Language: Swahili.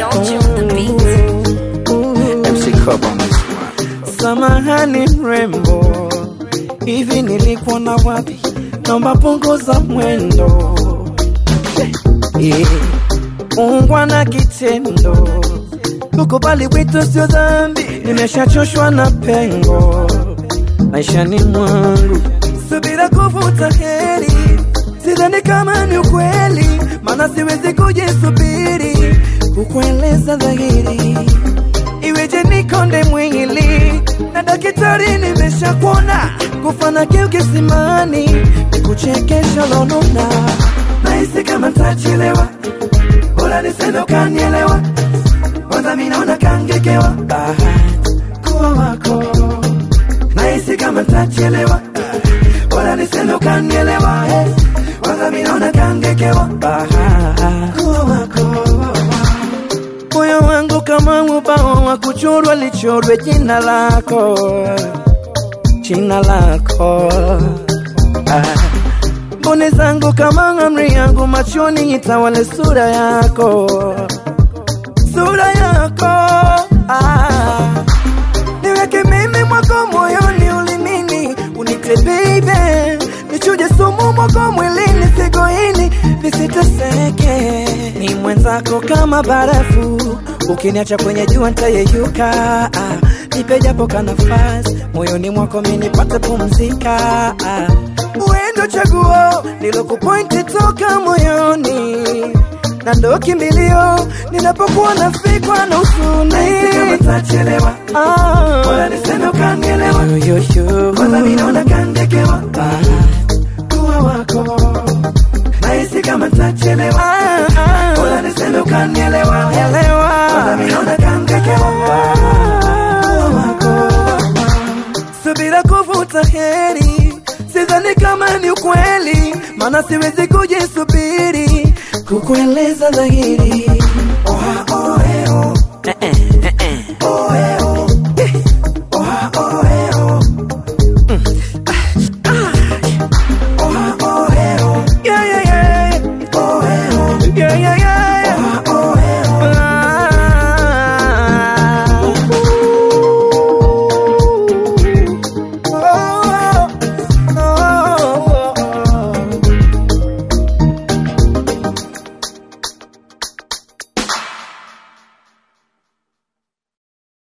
Soldier on the beat. MC Cub on this one. Samahani mrembo, hivi nilikuona wapi? Naomba punguza mwendo, Eh, ungwa na kitendo, kukubali wito sio dhambi. Nimeshachoshwa na pengo maishani mwangu, subira kuvuta heri, sidhani kama ni ukweli, maana siwezi kujisubiri kukueleza dhahiri iweje nikonde mwili na daktari nimeshakuona kufana kiu kisimani nikuchekesha lonona nahisi kama ntachelewa bora niseme ukanielewa kwanza mi naona kangekewa bahati kuwa wako nahisi kama ntachelewa bora niseme ukanielewa eh. kwanza mi naona kangekewa bahati kuwa wako moyo wangu kama ubao wa kuchorwa lichorwe jina lako jina lako ah. mboni zangu kama amri yangu machoni itawale sura yako sura yako ah. niweke mimi mwako moyoni ulimini unite baby nichuje sumu mwako mwilini sigoini nisiteseke ni mwenzako kama barafu ukiniacha kwenye jua ntayeyuka ah, nipe japo ka nafasi moyoni mwako mi nipate pumzika ah. uendo chaguo nilokupointi toka moyoni na ndo kimbilio ninapokuwa nafikwa na usuni Ah. Yoyoyo. kuwa wako nahisi kama ntachelewa bora niseme ukanielewa elewa Kuwa wako. subira kuvuta heri sidhani kama ni ukweli maana siwezi kujisubiri kukueleza dhahiri